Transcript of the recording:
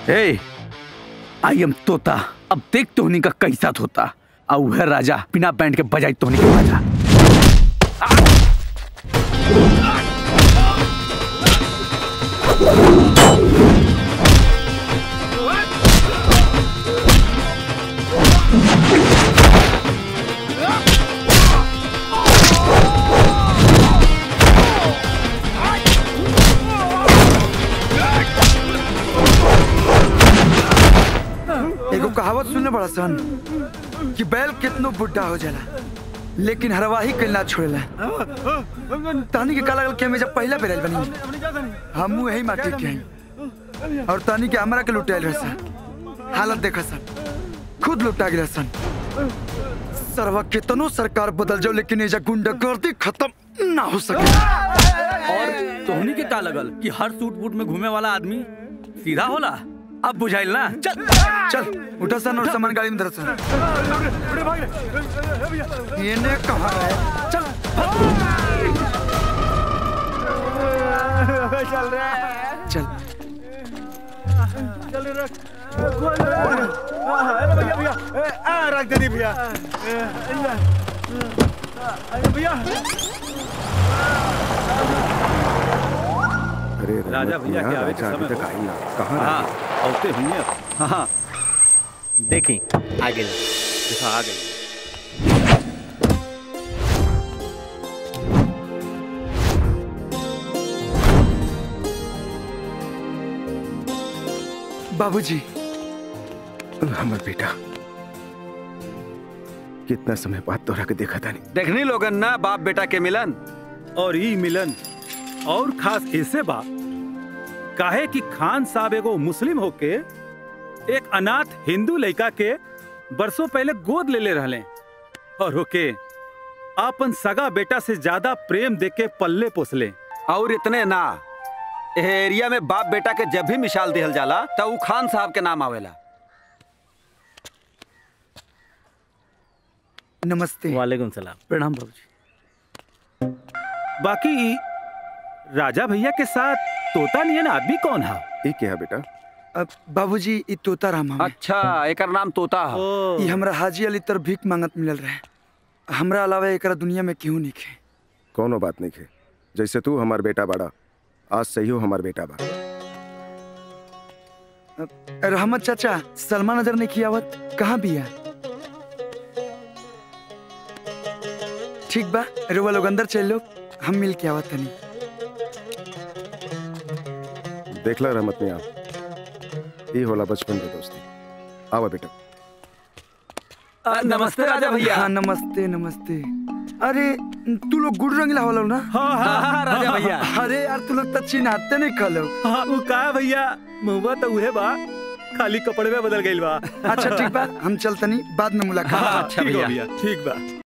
A I am तोता अब देख तोहनी का कैसा होता और वह राजा बिना बैंड के बजाई तोहनी के बाजा एगो कहावत सुनने बड़ा सन कि बैल कितनो बुढ़ा हो जाला लेकिन हरवाही कल ना छोड़ेला तानी के काला के में जब पहला बेरल बनी हम यही माटी के हैं और तानी के हमरा के लुटाइल रहे सन हालत देखा सन खुद लुटा गिरा सन सरवा कितनो सरकार बदल जाओ लेकिन एजा गुंडागर्दी खत्म ना हो सके और तोहनी के का लगल कि हर सूट बूट में घूमे वाला आदमी सीधा होला अब बुझाइल ना चल चल उठा सन और सामान गाड़ी में धर सन ये ने कहा है चल चल रहा है चल चल रख अरे भैया भैया ए, आ रख दे दी भैया ए, अरे भैया अरे राजा भैया के आवे के राजा अभी समय तक हो। आई ना कहाँ हाँ रहा? औते हुई हाँ हाँ देखी आगे देखा आ गई बाबूजी हमर बेटा कितना समय बाद तोरा के देखा था नहीं देखनी लोगन ना बाप बेटा के मिलन और ई मिलन और खास ऐसे बा काहे कि खान साहब एगो मुस्लिम होके एक अनाथ हिंदू लड़का के बरसों पहले गोद ले ले रहले और होके आपन सगा बेटा से ज्यादा प्रेम देके के पल्ले पोसले और इतने ना एह एरिया में बाप बेटा के जब भी मिसाल दिहल जाला त उ खान साहब के नाम आवेला नमस्ते वालेकुम सलाम प्रणाम बाबूजी बाकी ई राजा भैया के साथ तोता नियन आदमी कौन है ये क्या है बेटा अब बाबूजी ई तोता राम हमें अच्छा एकर नाम तोता है ई हमरा हाजी अली तर भीख मांगत मिलल रहे हमरा अलावा एकरा दुनिया में केहू नहीं खे कोनो बात नहीं है जैसे तू हमार बेटा बड़ा आज सही हो हमार बेटा बा रहमत चाचा सलमा नजर नहीं खियावत कहाँ बिया ठीक बा रुआ लोग अंदर चल लो हम मिल के आवत तनी देखला रहमत मियाँ ये होला बचपन के दोस्ती आवा बेटा नमस्ते राजा भैया हाँ नमस्ते नमस्ते अरे तू लोग गुड़ रंगीला वाला हो ना हाँ हाँ हाँ, राजा भैया अरे यार तू लोग तो चिन्हाते नहीं खलो हाँ वो का भैया मुआ तो उहे बा खाली कपड़े में बदल गइल बा अच्छा ठीक बा हम चलतनी बाद में मुलाकात अच्छा ठीक बा भैया भैया ठीक बा